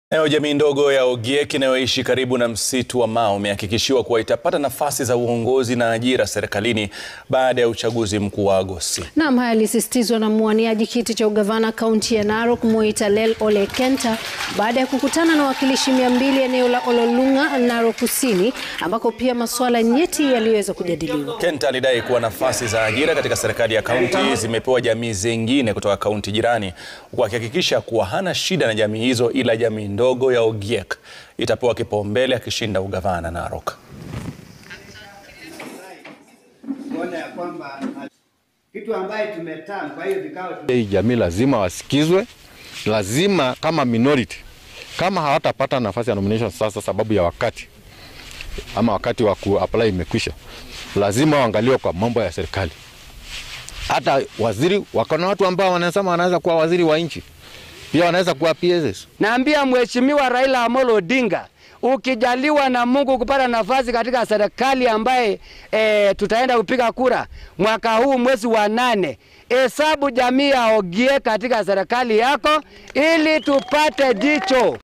Nayo jamii ndogo ya Ogiek inayoishi karibu na msitu wa Mau imehakikishiwa kuwa itapata nafasi za uongozi na ajira serikalini baada ya uchaguzi mkuu wa Agosti. Naam, haya yalisisitizwa na mwaniaji kiti cha ugavana kaunti ya Narok Moitalel Ole Kenta baada ya kukutana na wawakilishi mia mbili eneo la Ololunga, Narok Kusini, ambako pia masuala nyeti yaliweza kujadiliwa. Kenta alidai kuwa nafasi za ajira katika serikali ya kaunti zimepewa jamii zingine kutoka kaunti jirani, huku akihakikisha kuwa hana shida na jamii hizo, ila jamii ndogo ya Ogiek itapewa kipaumbele akishinda ugavana Narok. kuona ya kwamba kitu ambaye tumetaa kwa hiyo vikao Hii jamii lazima wasikizwe, lazima kama minority, kama hawatapata nafasi ya nomination sasa sababu ya wakati ama wakati wa kuapply imekwisha, lazima waangaliwe kwa mambo ya serikali. Hata waziri wako na watu ambao wanasema wanaweza kuwa waziri wa nchi, pia wanaweza kuwa PSS. Naambia Mheshimiwa Raila Amolo Odinga, ukijaliwa na Mungu kupata nafasi katika serikali ambaye e, tutaenda kupiga kura mwaka huu mwezi wa nane, hesabu jamii ya Ogiek katika serikali yako ili tupate jicho